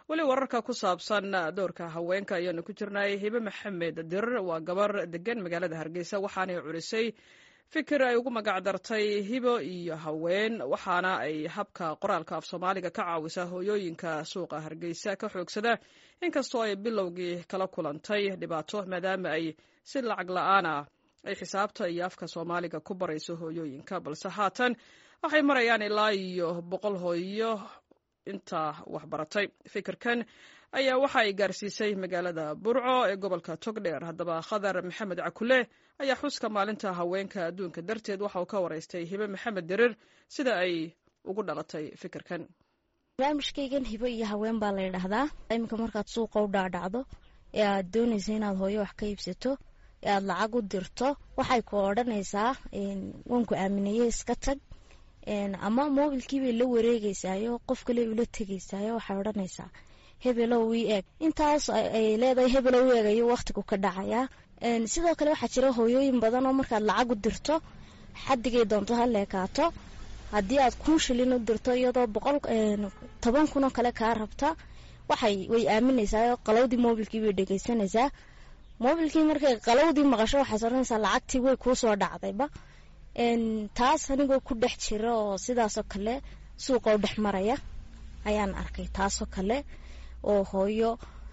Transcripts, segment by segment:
weli wararka ku saabsan doorka haweenka ayaanu ku jirnay hibe maxamed dirir waa gabar degan magaalada hargeysa waxaanay curisay fikir ay ugu magac dartay hibo iyo haween waxaana ay habka qoraalka af soomaaliga ka caawisa hooyooyinka suuqa hargeysa ka xoogsada inkastoo ay bilowgii kala kulantay dhibaato maadaama ay si lacag la-aan ah ay xisaabta iyo afka soomaaliga ku barayso hooyooyinka balse haatan waxay marayaan ilaa iyo boqol hooyo inta waxbaratay fikirkan ayaa waxa ay gaarsiisay magaalada burco ee gobolka togdheer haddaba khadar maxamed cakule ayaa xuska maalinta haweenka adduunka darteed waxa uu ka waraystay hibe maxamed dirir sida ay ugu dhalatay fikirkan barnaamijkaygan hibo iyo haween baa la ydhahdaa iminka markaad suuqa u dhaadhacdo ee aad doonaysa inaad hooyo wax ka iibsato ee aad lacag u dirto waxay ku odhanaysaa waanku aamineye iska tag ama mobilkiibay la wareegeysaayo qof kale ula tegeysaayo waxay odhanaysaa hebelow ii eeg intaas ay leedahay hebelow u eegayo waqtigu ka dhacayaa sidoo kale waxaa jira hooyooyin badan oo markaad lacag u dirto xadigay doonto ha leekaato haddii aad kun shilin u dirto iyadoo boqol toban kun oo kale kaa rabta waxay way aaminaysaa qalowdii mobilkii bay dhegeysanaysaa mobilkii markay qalowdii maqasho waxaad odhanaysaa lacagtii way kuu soo dhacdayba taas anigoo ku dhex jira oo sidaasoo kale suuqa u dhex maraya ayaan arkay taasoo kale oo hooyo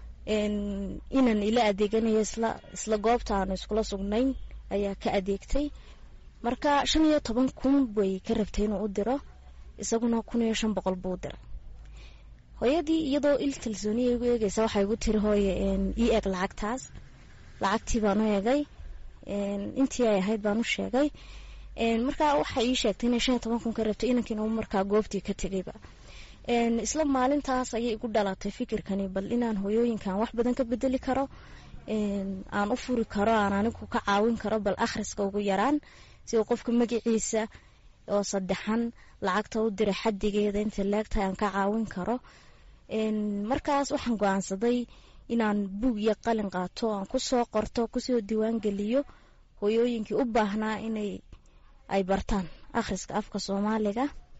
inan ila adeeganayo isla isla goobta aanu iskula sugnayn ayaa ka adeegtay marka shan iyo toban kun bay ka rabtay inuu u diro isaguna kun iyo shan boqol buu diray hooyadii iyadoo il kalsooniya igu eegeysa waxay igu tiri hooye ii eeg lacagtaas lacagtii baan u eegay intii ay ahayd baan u sheegay markaa waxay ii sheegtay inay shan iyo toban kun ka rabtay inankiina u markaa goobtii ka tegayba isla maalintaas ayay igu dhalatay fikirkani bal inaan hooyooyinkan wax badan ka bedeli karo aan u furi karo aan anigu ka caawin karo bal akhriska ugu yaraan sida qofka magaciisa oo saddexan lacagta u diray xadigeeda inta leegtahay aan ka caawin karo markaas waxaan go-aansaday inaan buug iyo qalin qaato aan kusoo qorto kusoo diiwaan geliyo hooyooyinkii u baahnaa inay ay bartaan akhriska afka soomaaliga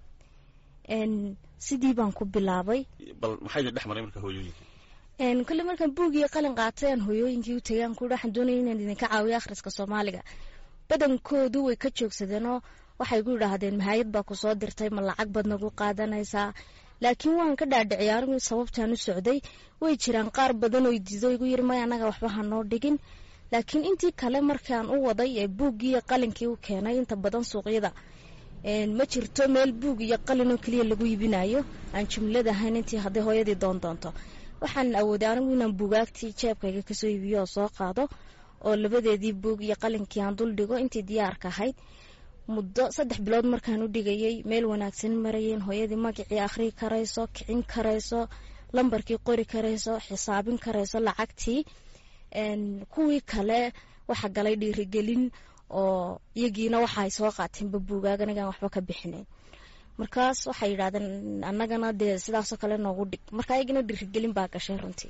sidii baan ku bilaabay bal maxayna dhex maray marka hooyooyinka kale markaan buug iyo qalin qaatay aan hooyooyinkii u tegay aan ku waxaan doonaya inaan idinka caawiyo akhriska soomaaliga badankoodu way ka joogsadeenoo waxay ku yidhaahdeen mahayad baa kusoo dirtay ma lacag baad nagu qaadanaysaa laakiin waan ka dhaadhiciyay anigu sababtaan u socday way jiraan qaar badan oo diido igu yiri maya anaga waxba hanoo dhigin laakiin intii kale markaan u waday ee buuggii iyo qalinkii u keenay inta badan suuqyada ma jirto meel buug iyo qalin oo keliya lagu iibinayo aan jumlad ahayn intii hadday hooyadii doon doonto waxaan awooday anigu inaan buugaagtii jeebkayga kasoo iibiyo oo soo qaado oo labadeedii buug iyo qalinkii aan dul dhigo intii diyaarka ahayd muddo saddex bilood markaan u dhigayay meel wanaagsan marayeen hooyadii magacii akhrii karayso kicin karayso lambarkii qori karayso xisaabin karayso lacagtii kuwii kale waxa galay dhiirigelin oo iyagiina waxa ay soo qaateenba buugaag anigaan waxba ka bixinayn markaas waxay yidhahdeen annagana dee sidaasoo kale noogu dhig marka ayagina dhiirigelin baa gashay runtii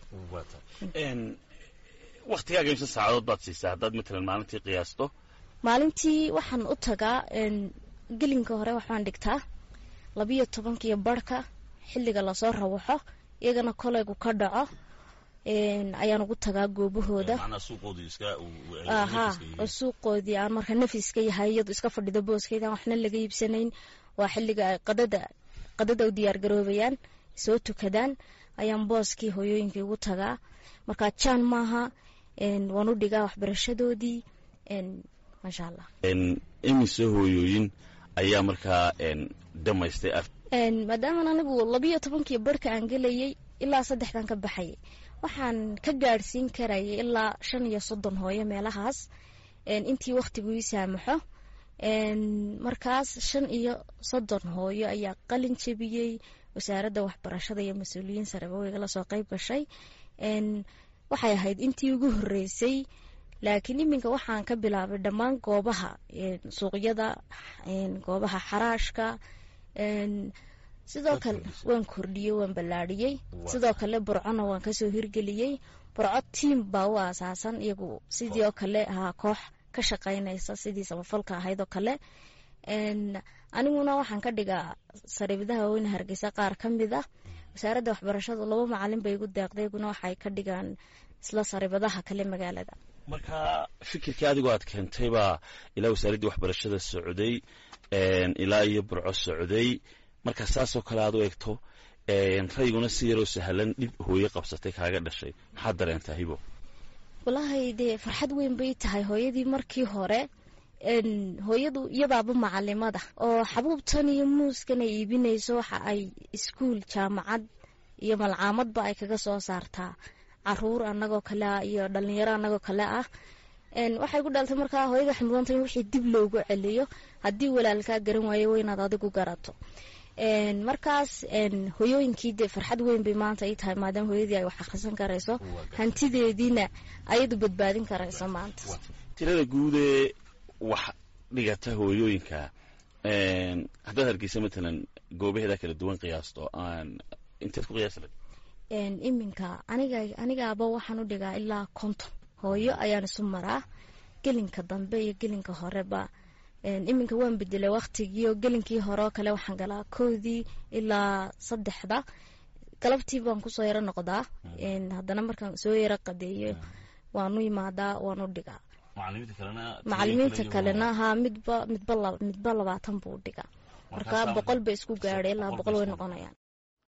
waktigaaga imse saacadood baad siisaa haddaad matalan maalintii qiyaasto maalintii waxaan u tagaa gelinka hore waxbaan dhigtaa labiyo tobankiyo barhka xilliga lasoo rawaxo iyagana koleygu ka dhaco ayaan ugu tagaa goobahooda aha oo suuqoodii aan marka nafiska yahay iyadu iska fadhido booskeydan waxna laga iibsanayn waa xilliga ay qadada qadada u diyaar garoobayaan soo tukadaan ayaan booskii hooyooyinkii ugu tagaa marka jaan maaha waan u dhigaa waxbarashadoodii maasha allah imise hooyooyin ayaa markaa dhamaystay maadaaman anigu labiyo tobankii barhka aan gelayay ilaa saddexdan ka baxayay waxaan ka gaadhsiin karayay ilaa shan iyo soddon hooyo meelahaas intii wakhtigu ii saamaxo markaas shan iyo soddon hooyo ayaa qalin jebiyey wasaaradda waxbarashada iyo mas-uuliyiin sareba waygala soo qeyb gashay waxay ahayd intii ugu horreysay laakiin iminka waxaan ka bilaabay dhammaan goobaha suuqyada goobaha xaraashka sidoo kale waan kordhiyey waan ballaadhiyey sidoo kale burcona waan kasoo hirgeliyey burco tiam baa u aasaasan iyagu sidii oo kale ahaa koox ka shaqaynaysa sidii samafalka ahayd oo kale aniguna waxaan ka dhigaa sariibadaha weyne hargeysa qaar ka mid ah wasaaradda waxbarashadu laba macalin bay igu deeqday iguna waxay ka dhigaan isla saribadaha kale magaalada marka fikirkii adigoo aad keentay baa ilaa wasaaraddii waxbarashada socday ilaa iyo burco socday marka saasoo kale aad u egto rayguna si yaroo sahlan dhib hooye qabsatay kaaga dhashay maxaad dareentaa hibo wallaahi dee farxad weyn bay tahay hooyadii markii hore hooyadu iyadaaba macalimada oo xabuubtan iyo muuskan ay iibinayso waxa ay iskuul jaamacad iyo malcaamadba ay kaga soo saartaa caruur anagoo kale ah iyo dhalinyaro anagoo kale ah waxay ku dhaltay markaa hooyada waxay mudanta in wixii dib loogu celiyo haddii walaalkaa garan waayo waa inaad adigu garato markaas hoyooyinkii dee farxad weyn bay maanta ay tahay maadaama hooyadii ay wax akhrisan karayso hantideediina ayadu badbaadin karayso maanta tirada guudee wax dhigata hooyooyinka haddaad hargeysa matalan goobaheeda kala duwan qiyaasto aan inteed ku qiyaasi lahayd iminka aniga anigaaba waxaan u dhigaa ilaa konton hooyo ayaan isu maraa gelinka dambe iyo gelinka horeba iminka waan bedelay waktigiio gelinkii hore oo kale waxaan galaa kowdii ilaa saddexda galabtii baan kusoo yaro noqdaa haddana markaan soo yaro qadeeyo waanu imaadaa waan u dhigaa macalimiinta kalena haa midba midba midba labaatan buu dhigaa marka boqol bay isku gaadhay ilaa boqol way noqonayaan